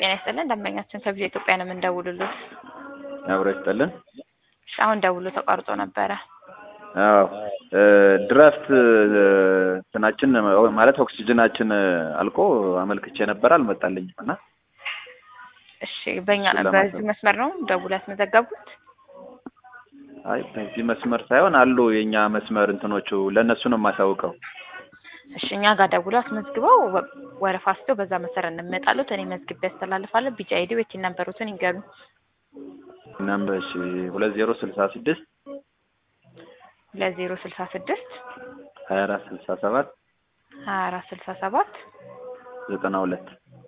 ጤና ይስጥልን ደንበኛችን ከቪዛ ኢትዮጵያ ነው የምንደውልሎት። አብሮ ይስጥልን። እሺ አሁን ደውሎ ተቋርጦ ነበረ። አዎ ድራፍት እንትናችን ማለት ኦክሲጅናችን አልቆ አመልክቼ ነበር አልመጣልኝም እና እሺ በእኛ እሱን ለማሰብ- በዚህ መስመር ነው ደውሎ ያስመዘገቡት? አይ በዚህ መስመር ሳይሆን አሉ የእኛ መስመር እንትኖቹ ለእነሱ ነው የማሳውቀው። እሺ እኛ ጋር ደውሎ አስመዝግበው ወ- ወረፋ ወስደው በዛ መሰረት እንመጣሉት። እኔ መዝግቤ ያስተላልፋለሁ። ቢጫ አይዲ ወይ ቲን ነምበሩትን ይንገሩ። ነምበር እሺ ሁለት ዜሮ ስልሳ ስድስት ሁለት ዜሮ ስልሳ ስድስት ሀያ አራት ስልሳ ሰባት ሀያ አራት ስልሳ ሰባት ዘጠና ሁለት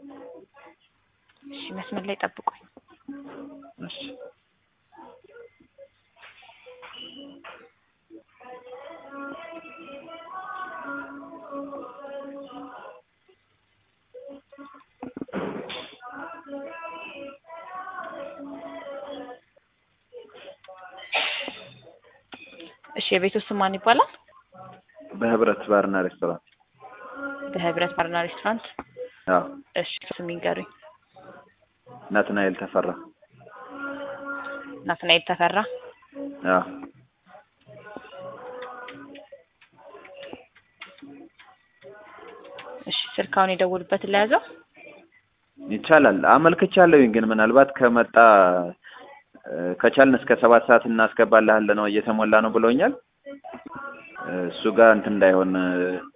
እሺ መስመር ላይ ጠብቁኝ። እሺ እሺ የቤቱ ስም ማን ይባላል? በህብረት ባርና ሬስቶራንት በህብረት ባርና ሬስቶራንት። አዎ እሺ ስም ይንገሩኝ። ናትናኤል ተፈራ ናትናኤል ተፈራ። አዎ እሺ ስልካውን የደውሉበትን ለያዘው። ይቻላል አመልክቻለሁኝ ግን ምናልባት ከመጣ እ፣ ከቻልን እስከ ሰባት ሰዓት እናስገባልሃለን ነው እየተሞላ ነው ብለውኛል እ፣ እሱ ጋር እንትን እንዳይሆን እ፣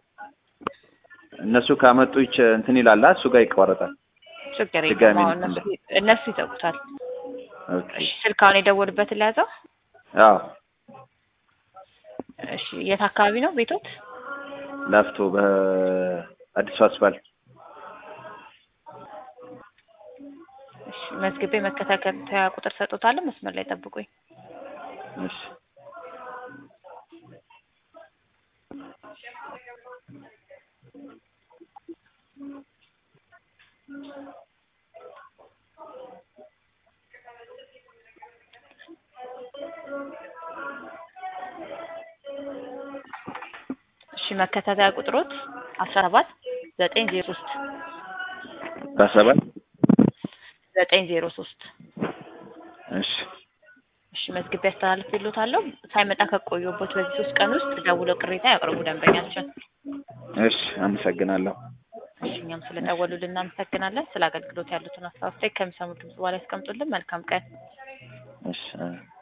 እነሱ ካመጡ ይች እንትን ይላላ እሱ ጋር ይቋረጣል ችግር ድጋሚ የለም። አሁን እነሱ እነሱ ይዘጉታል። ኦኬ እሺ ስልካውን የደወሉበትን ለያዘው። አዎ እሺ የት አካባቢ ነው ቤቶት? ላፍቶ በአዲሱ አስፋልት እሺ መዝግቤ መከታተያ ቁጥር ሰጦታለሁ። መስመር ላይ ጠብቁኝ። እሺ እሺ መከታተያ ቁጥሮት አስራ ሰባት ዘጠኝ ዜሮ ሶስት በሰባት ዘጠኝ ዜሮ ሶስት እሺ እሺ መዝግቤ አስተላልፌልዎታለሁ። ሳይመጣ ከቆየቦት በዚህ ሶስት ቀን ውስጥ ደውለው ቅሬታ ያቅርቡ ደንበኛችን። እሺ አመሰግናለሁ እሺ እኛም ስለደወሉልን እናመሰግናለን። ስለ አገልግሎት ያሉትን አስተያየት ከሚሰሙ ድምጽ በኋላ ያስቀምጡልን። መልካም ቀን። እሺ